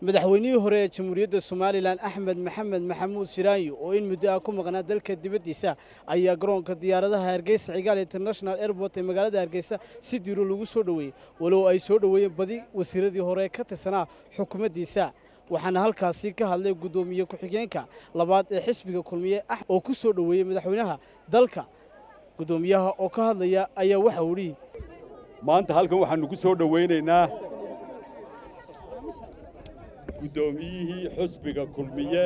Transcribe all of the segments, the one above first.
madaxweynihii hore ee jamhuuriyadda somalilan axmed maxamed maxamuud siraanyo oo in muddo ah ku maqnaa dalka dibaddiisa ayaa garoonka diyaaradaha hargeysa cigaal international airport ee magaalada hargeysa si diiro lagu soo dhoweeyey walow ay soo dhoweeyeen badi wasiiradii hore ka tirsanaa xukuumaddiisa waxaana halkaasi ka hadlay guddoomiye ku-xigeenka labaad ee xisbiga kulmiye ah oo ku soo dhoweeyey madaxweynaha dalka guddoomiyaha oo ka hadlaya ayaa waxa uu yidhi maanta halkan waxaannu ku soo dhowaynaynaa guddoomiyihii xusbiga kulmiye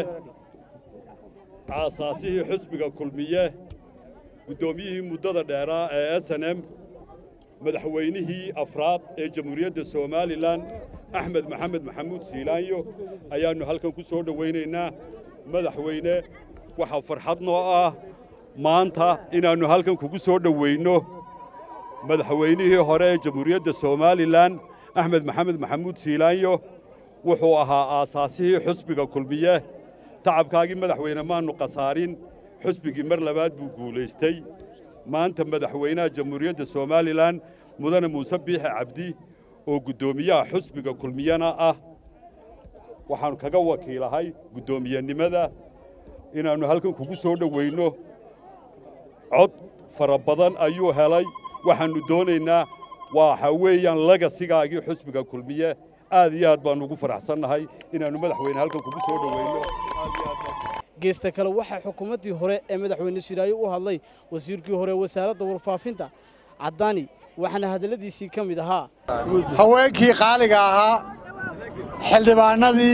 aasaasihii xusbiga kulmiye guddoomiyihii muddada dheeraa ee s n m madaxweynihii afraad ee jamhuuriyadda somalilan axmed maxamed maxamuud siilaanyo ayaannu halkan ku soo dhowaynaynaa madaxweyne waxaa farxad noo ah maanta inaannu halkan kugu soo dhowaynno madaxweynihii hore ee jamhuuriyadda somalilan axmed maxamed maxamuud siilaanyo wuxuu ahaa aasaasihii xusbiga kulmiye tacabkaagii madaxweyne maannu khasaarin xusbigii mar labaad buu guulaystay maanta madaxweynaha jamhuuriyadda somalilan mudane muuse biixi cabdi oo guddoomiyaha xusbiga kulmiyena ah waxaannu kaga wakiilahay guddoomiyenimada inaannu halkan kugu soo dhowaynno cod fara badan ayuu helay waxaannu doonaynaa waxa weeyaan lagasigaagii xusbiga kulmiye aad iyo aad baannu ugu faraxsannahay inaannu madaxweyne halkan kugu soo dhowayno geesta kale waxaa xukuumaddii hore ee madaxweyne shiraayo u hadlay wasiirkii hore wasaaradda warfaafinta caddaani waxaana hadalladiisii ka mid ahaa haweenkii qaaliga ahaa xildhibaannadii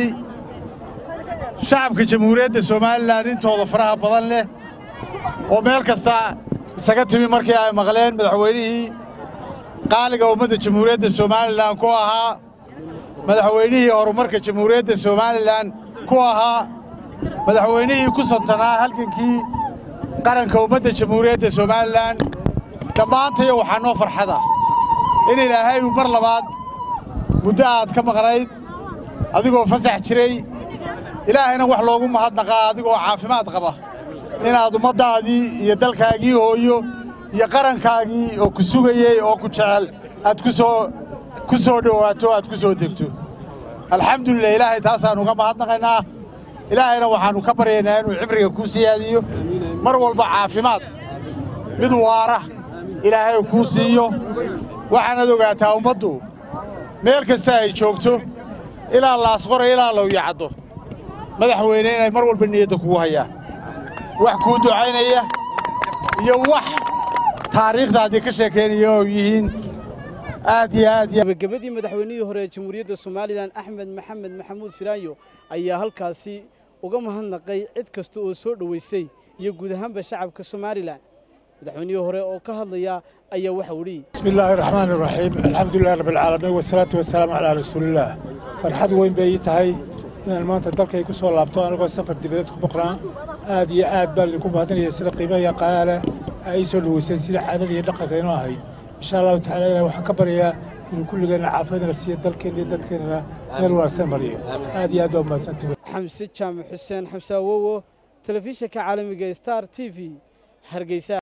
shacabka jamhuuriyadda somalilan intooda faraha badan leh oo meel kasta isaga timi markii ay maqleen madaxweynihii qaaliga ummadda jamhuuriyadda somalilan ku ahaa madaxweynihii horumarka jamhuuriyadda somalilan ku ahaa madaxweynihii ku santanaa halgankii qaranka ummadda jamhuuriyadda somalilan dhammaantayo waxaa noo farxada in ilaahay uu mar labaad muddo aad ka maqnayd adigoo fasax jiray ilaahayna wax loogu mahadnaqaa adigoo caafimaad qaba inaad ummaddaadii iyo dalkaagii hooyo iyo qarankaagii oo ku sugayey oo ku jecel aad ku soo ku soo dhowaato aad ku soo degto alxamdulilah ilaahay taasaan uga mahadnaqaynaa ilaahayna waxaannu ka baryaynaa inuu cibriga kuu siyaadiyo mar walba caafimaad mid waara ilaahay kuu siiyo waxaanaad ogaataa ummaddu meel kasta ay joogto ilaa laasqora ilaa lowyacaddo madaxweyne inay mar walba niyadda kugu hayaan wax kuu ducaynaya iyo wax taariikhdaadii ka sheekaynaya oo yihiin aad iyo aad gabagabadii madaxweynihii hore ee jamhuuriyadda somalilan axmed maxamed maxamuud siraanyo ayaa halkaasi uga mahadnaqay cid kasta oo soo dhowaysay iyo guud ahaanba shacabka somalilan madaxweynihii hore oo ka hadlaya ayaa waxa uu dhihi bismi illaahi araxmaan iraxiim alxamdulilahi rabbialcaalamiin wasalaatu wasalaamu calaa rasuulillaah farxad weyn bay ii tahay inaan maanta dalkay ku soo laabto anigoo safar dibadeed ku boqnaa aad iyo aad baan idinku mahadinaya sida qiimaha iyo qayaale ay ii soo dhowayseen sida caadada iyo dhaqanka inoo ahayd insha allahu tacala ilahi waxaan ka baryayaa inuu kulligeenna caafiyadna siiyo dalkeenna iyo dadkeennana meel wanaagsan mariyo aad iyo aad baa umahadsantahi xamse jaamac xuseen xamse awowo telefishinka caalamiga star t v hargeysa